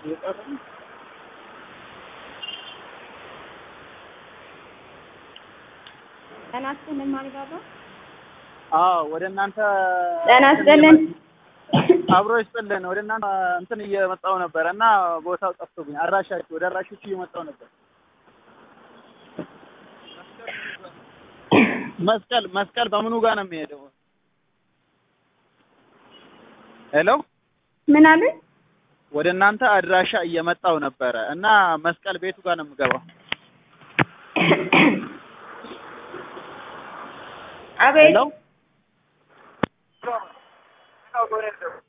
ጤና ይስጥልን ማሪባባ። አዎ ወደ እናንተ ጤና ይስጥልን። አብሮ ይስጥልን። ወደ እናንተ እንትን እየመጣሁ ነበር እና ቦታው ጠፍቶብኝ አድራሻችሁ ወደ አድራሾቹ እየመጣሁ ነበር። መስቀል መስቀል በምኑ ጋር ነው የሚሄደው? ሄሎ ምን አለ? ወደ እናንተ አድራሻ እየመጣሁ ነበረ እና መስቀል ቤቱ ጋር ነው የምገባው። አቤት ሄሎ